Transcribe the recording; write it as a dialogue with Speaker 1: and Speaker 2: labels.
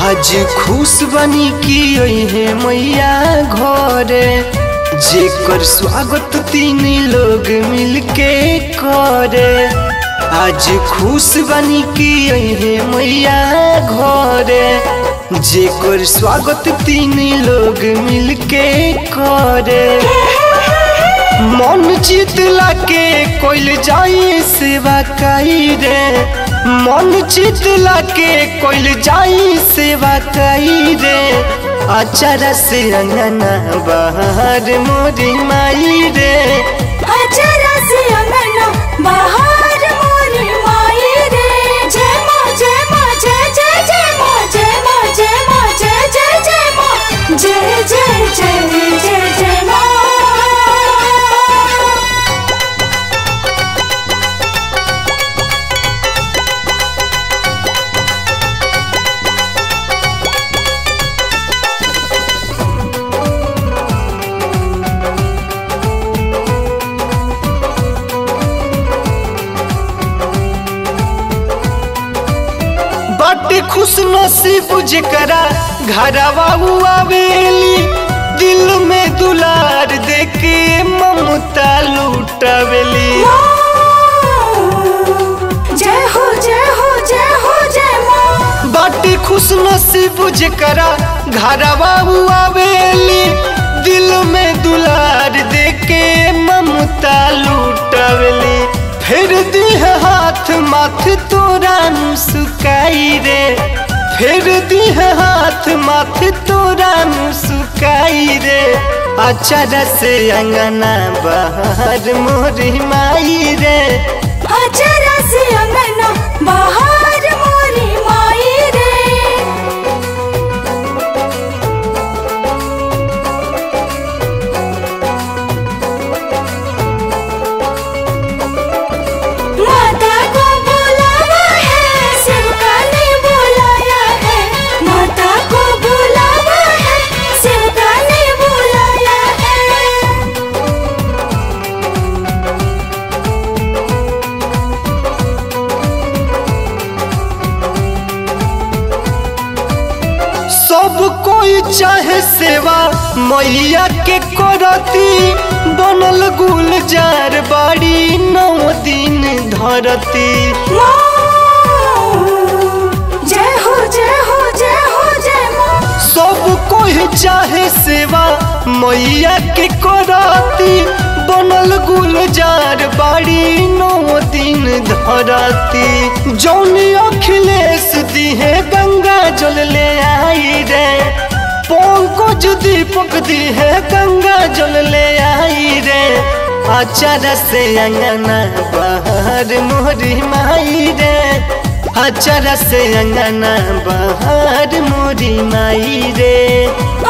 Speaker 1: आज खुश बनी की है मैया घरे जेकर स्वागत तीन लोग मिलके करे आज खुश बनी की है मैया घरे जेकर स्वागत तीन लोग मिलके करे मन चितला के कोइल जाई सेवा कई रे मन चितला के कोइल जाई सेवा कई रे अचारा से अंगना बाहर मोरी माई रे
Speaker 2: अचरा से अंगना बाहर मोरी माई रे जय माँ जय माँ जय जय जय माँ जय माँ जय माँ जय जय जय माँ जय जय जय जय जय माँ
Speaker 1: बाटे खुश नसीब जेकरा घरवा आवेली दिल में दुलार देके ममता लुटावेली
Speaker 2: जय हो जय हो जय हो जय माँ
Speaker 1: बाटे खुश नसीब जेकरा घरवा आवेली दिल में दुलार देके ममता लुटावेली फिर दी हाथ माथ तोरा मुस्काई रे फिर दी हाथ माथ तोरा मुस्काई रे अचारा से अंगना बाहर मोरी माई रे
Speaker 2: अचरा से अंगना बाहर मोरी माई रे माता को बुलावा है सेवका ने बुलाया है माता को बुलावा है सेवका ने बुलाया है
Speaker 1: सब कोई चाहे सेवा मैया के करती बनल गुलजार बाड़ी नौ दिन धरती
Speaker 2: जय हो जय हो जय हो जय माँ
Speaker 1: सब कोई चाहे सेवा मैया के करती बनल गुलजार बाड़ी नौ दिन धरती जौनी अखिलेश दिहे गंगा जल ले आई रे पंकज दीपक दिहे गंगा जल ले आई रे अचारा से अंगना बाहर मोरी माई रे अचारा से अंगना बाहर मोरी माई रे